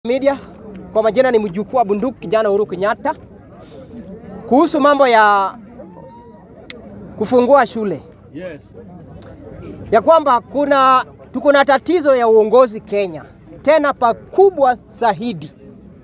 Media kwa majina ni mjukuu wa bunduki kijana Uhuru Kenyatta, kuhusu mambo ya kufungua shule Yes. ya kwamba kuna tuko na tatizo ya uongozi Kenya, tena pakubwa zaidi,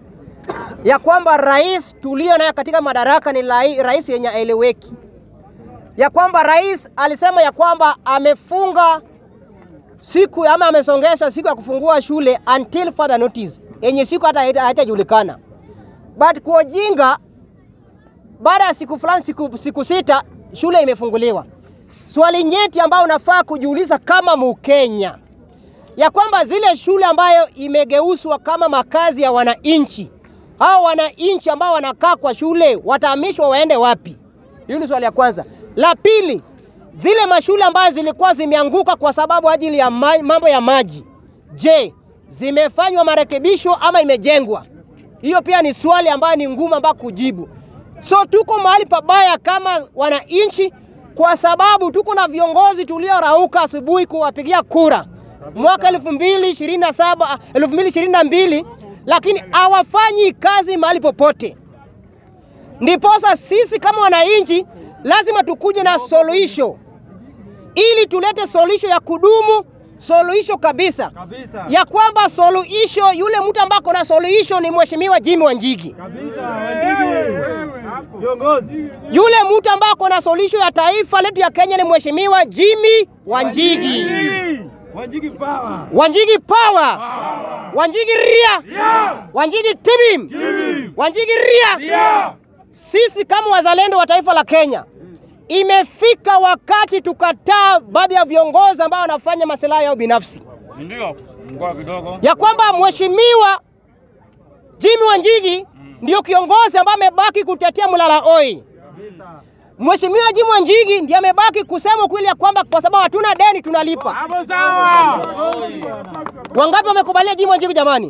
ya kwamba rais tulio naye katika madaraka ni lai- rais yenye aeleweki, ya kwamba rais alisema ya kwamba amefunga siku ama amesongesha siku ya kufungua shule until further notice, yenye siku hata haita- haitajulikana. But kwa ujinga, baada ya siku fulani, siku, siku sita shule imefunguliwa. Swali nyeti ambayo unafaa kujiuliza kama Mkenya ya kwamba zile shule ambayo imegeuzwa kama makazi ya wananchi, hao wananchi ambao wanakaa kwa shule watahamishwa waende wapi? Hiyo ni swali ya kwanza. La pili, zile mashule ambazo zilikuwa zimeanguka kwa sababu ajili ya ma mambo ya maji, je, zimefanywa marekebisho ama imejengwa? Hiyo pia ni swali ambayo ni ngumu ambayo kujibu. So tuko mahali pabaya kama wananchi, kwa sababu tuko na viongozi tuliorauka asubuhi kuwapigia kura mwaka 2027 2022, lakini hawafanyi kazi mahali popote. Ndiposa sisi kama wananchi lazima tukuje na suluhisho ili tulete suluhisho ya kudumu, suluhisho kabisa, Kabisa. ya kwamba suluhisho, yule mtu ambaye ako na suluhisho ni Mheshimiwa Jimmy Wanjigi. Kabisa. Wanjigi. Kiongozi. Yule mtu ambaye ako na suluhisho ya taifa letu ya Kenya ni Mheshimiwa Jimmy Wanjigi. Wanjigi power. Wanjigi power, Wanjigi ria, Wanjigi tibim, Wanjigi ria. Sisi kama wazalendo wa taifa la Kenya, imefika wakati tukataa baadhi ya viongozi ambao wanafanya masilahi yao binafsi, Ndio. Ngoa kidogo. ya kwamba Mheshimiwa Jimmy Wanjigi ndio kiongozi ambaye amebaki kutetea mlala oi. Mheshimiwa Jimmy Wanjigi ndiye amebaki kusema ukweli ya kwamba kwa sababu hatuna deni tunalipa. Hapo sawa. Wangapi wamekubalia Jimmy Wanjigi jamani?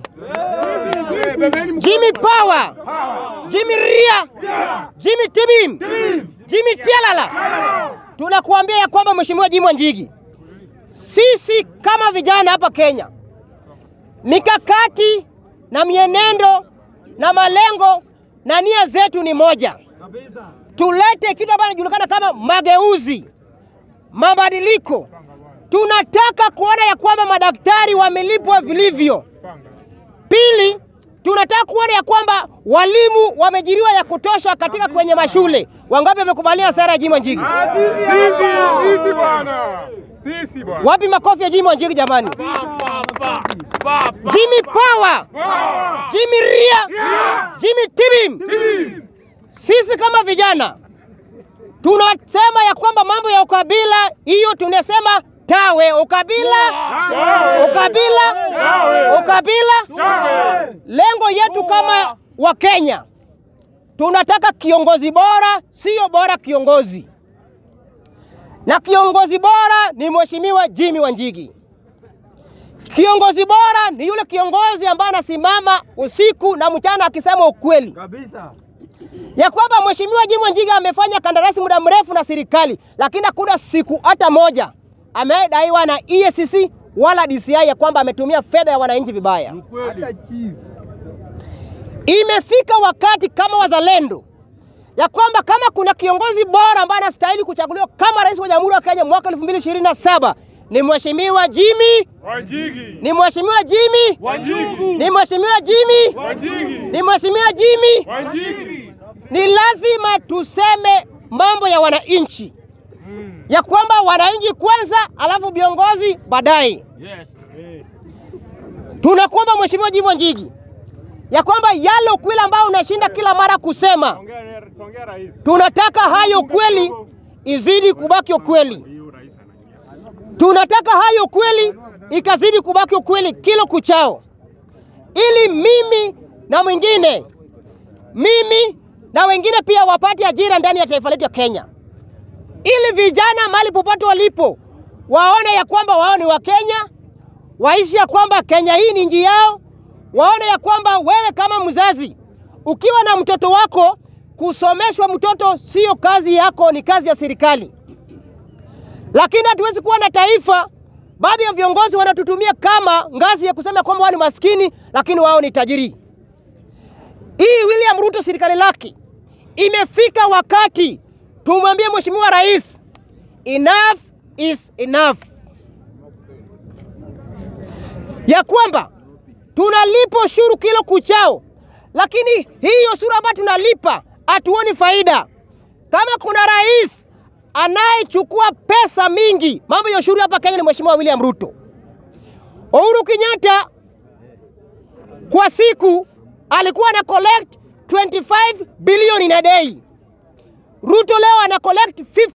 Jimmy Power, Jimmy Ria, Jimmy Tibim, Jimmy Tialala. Tunakuambia ya kwamba Mheshimiwa Jimmy Wanjigi, sisi kama vijana hapa Kenya, mikakati na mienendo na malengo na nia zetu ni moja, Kabisa. tulete kitu ambacho kinajulikana kama mageuzi, mabadiliko. Tunataka kuona ya kwamba madaktari wamelipwa vilivyo. Pili, tunataka kuona ya kwamba walimu wamejiriwa ya kutosha katika kwenye mashule. Wangapi wamekubalia sera ya Jimmy Wanjigi? Sisi sisi bwana. Sisi bwana. Wapi makofi ya Jimmy Wanjigi jamani? Jimmy Power, Jimmy Ria, Jimmy Tibim. Sisi kama vijana tunasema ya kwamba mambo ya ukabila hiyo tunasema tawe, ukabila, ukabila, ukabila. Lengo yetu kama Wakenya tunataka kiongozi bora, sio bora kiongozi, na kiongozi bora ni Mheshimiwa Jimmy Wanjigi. Kiongozi bora ni yule kiongozi ambaye anasimama usiku na mchana akisema ukweli Kabisa. ya kwamba Mheshimiwa Jimmy Wanjigi amefanya kandarasi muda mrefu na serikali, lakini hakuna siku hata moja amedaiwa na EACC wala DCI ya kwamba ametumia fedha ya wananchi vibaya. Hata chief. Imefika wakati kama wazalendo ya kwamba kama kuna kiongozi bora ambaye anastahili kuchaguliwa kama rais wa Jamhuri ya Kenya mwaka 2027 ni Mheshimiwa Jimmy, Wanjigi. ni Mheshimiwa Jimmy, Wanjigi. ni Mheshimiwa Jimmy, Wanjigi. ni Mheshimiwa Jimmy. Wanjigi. Ni lazima tuseme mambo ya wananchi ya kwamba wananchi kwanza, alafu viongozi baadaye. Yes. Tunakuomba Mheshimiwa Jimmy Wanjigi ya kwamba yale ukweli ambao unashinda kila mara kusema, Ongea ongea rais. tunataka hayo kweli izidi kubaki ukweli. Hiyo rais anaingia. Tunataka hayo kweli ikazidi kubaki ukweli kila kuchao, ili mimi na mwingine, mimi na wengine pia wapate ajira ndani ya taifa letu ya Kenya, ili vijana mahali popote walipo waone ya kwamba wao ni Wakenya, waishi ya kwamba Kenya hii ni nchi yao, waone ya kwamba wewe kama mzazi ukiwa na mtoto wako, kusomeshwa mtoto sio kazi yako, ni kazi ya serikali. Lakini hatuwezi kuwa na taifa baadhi ya viongozi wanatutumia kama ngazi ya kusema kwamba wao ni maskini, lakini wao ni tajiri. Hii William Ruto serikali lake imefika wakati tumwambie Mheshimiwa Rais, enough is enough, ya kwamba tunalipa ushuru kilo kuchao, lakini hiyo ushuru ambayo tunalipa hatuoni faida. Kama kuna rais anayechukua pesa mingi mambo ya ushuru hapa Kenya ni Mheshimiwa William Ruto. Uhuru Kenyatta kwa siku alikuwa ana collect 25 billion in a day. Ruto leo ana collect 50